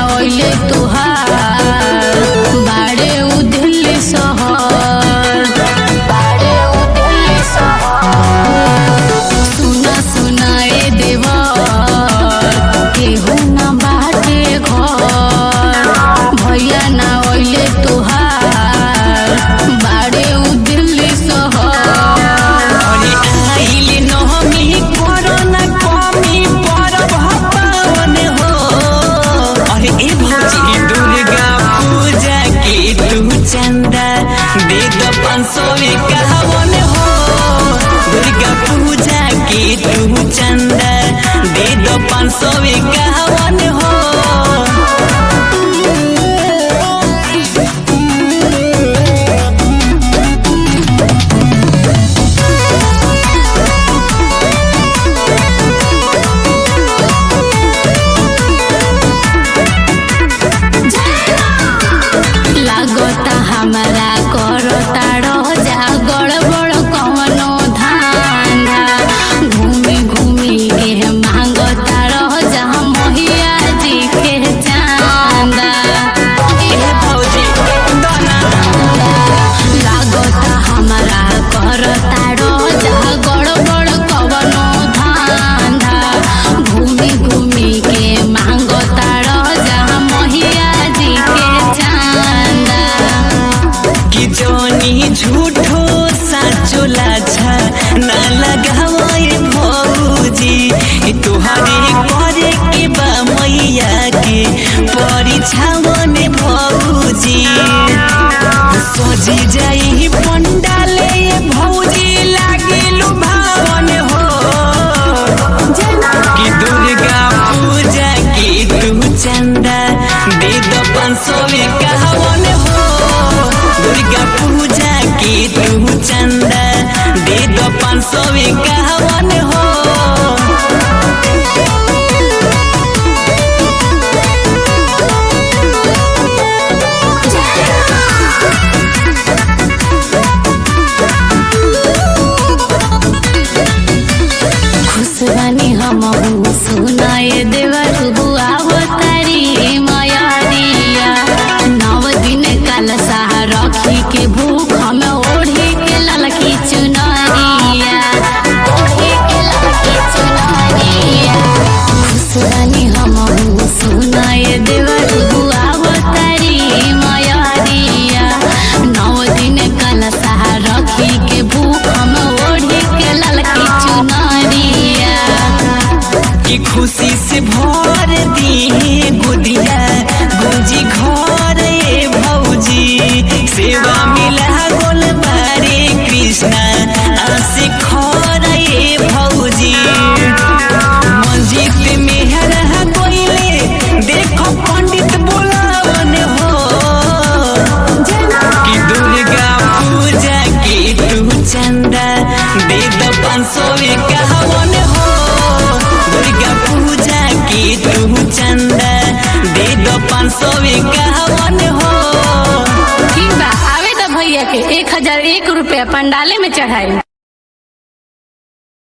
ओइले तुहार बाड़े उ दिल्ली शहर बाड़े उ दिल्ली शहर सुना सुनाए देवर केहू ना बाटे घर भैया ना ओइले तुहार बाड़े उ दिल्ली शहर अरे आइले नहमी कोरोना कमी परब पावन हो अरे ए भौजी दुर्गा पूजा के तू चंदा दे दो पाँच सौ इक्यावन हो दुर्गा पूजा के तू चंदा दे दो पाँच सौ इक्यावन हो लागता हमारा करता रह जा गड़बड़ कवनो धांधा घूमी घूमी के मांगता रह जा महिया जी के चांदा ए भौजी दोना लागता हमारा करता रह जा गड़बड़ कवनो धांधा घूमी घूमी के मांगता रह जा महिया जी के चांदा कि जोनी झूठो साचो लाछा ना लगावे भौजी ई तोहरे करे के बा मैया के परीक्षावन भौजी सजी जाई पंडाले भौजी लागे लुभावन हो कि दुर्गा पूजा के तू चंदा दे दो पाँच सौ इक्यावन हो दुर्गा पूजा के तू चंदा दे दो पाँच सौ इक्यावन हो खुश बनी हम सुनाए देवर बुआ तारी मयारिया नव दिन कल सहा रखी के भूख हम ओढ़ी के ललकी चुनरिया ओढ़ी के ललकी चुनरिया खुश बनी हम सुनाए देवर बुआ तारी मयारिया नव दिन कल सहा रखी के भूख हम ओढ़ी के ललकी चुनरिया कि खुशी से भर दी गुदिया गुंजी घर ए भौजी सेवा मिला गोल बारे कृष्णा आसे खर ए भौजी मंजित मेहर कोइले देखो पंडित बोलावन हो कि दुर्गा पूजा के तू चंदा दे दो पाँच सौ इक्यावन हो दुर्गा पूजा के तू चंदा दे दो पाँच सौ इक्यावन हो ठीक बा आवे तो भैया के एक हजार एक रुपया पंडाले में चढ़ाई